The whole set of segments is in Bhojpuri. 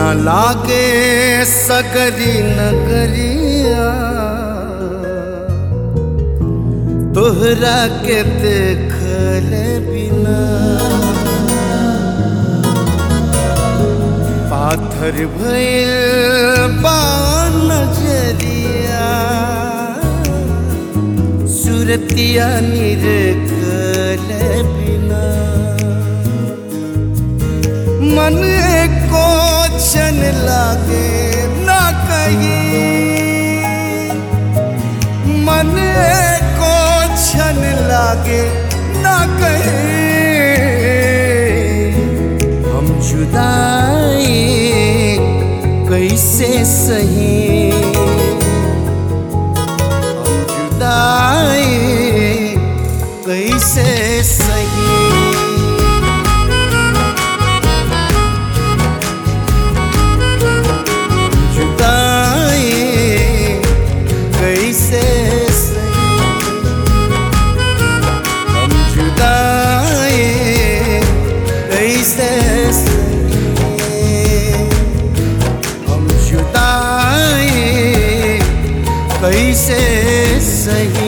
न लागे सगरी नगरिया तोहरा के देखल बिना पाथर भइल बा नजरिया सुरतिया निरकल बिना मन को छन लागे ना कहीं मन को छन लागे ना कहीं हम जुदाई कैसे सही हम जुदाई कैसे सही जुदाई कैसे सही हम जुदाई कैसे सही हम जुदाई कैसे सही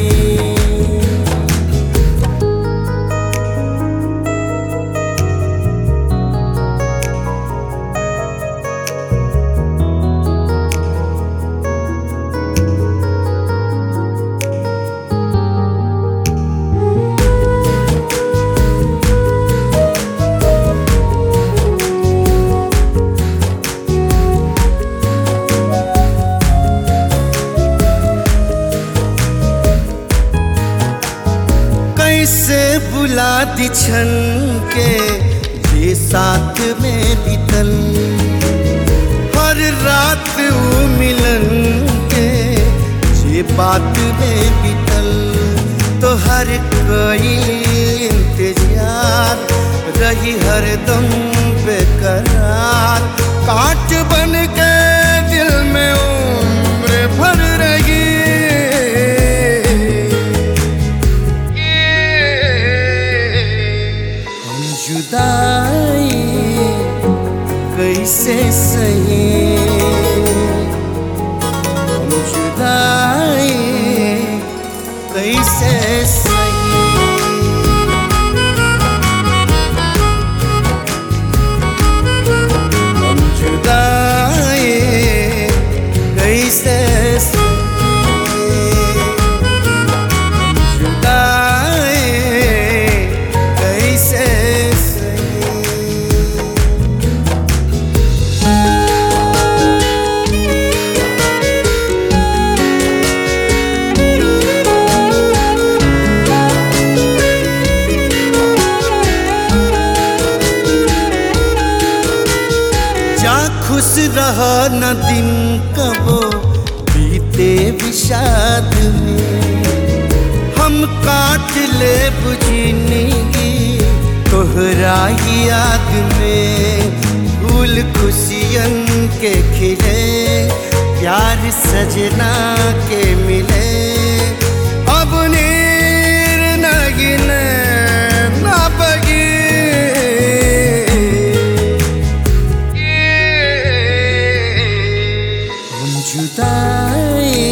कैसे बुला दी छन के ये साथ में बीतल हर रात वो मिलन के ये बात में बीतल तो हर कोई इंतजार रही हर दम बेकरार काट बन के दिल में उम्र भर रही हम जुदाई कैसे सही हम जुदाई कैसे सही हम जुदाई कैसे सही जुदाई कैसे सही जा खुश रहा न दिन कबो बीते विषाद में हम काट ले बुझिनगी तोहरा ही याद में फूल खुशियन के खिले प्यार सजना के मिले अब नीर नगिन ना बगी हम जुदाई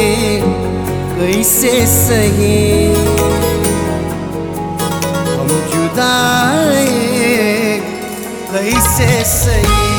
कैसे सही हम जुदाई कैसे सही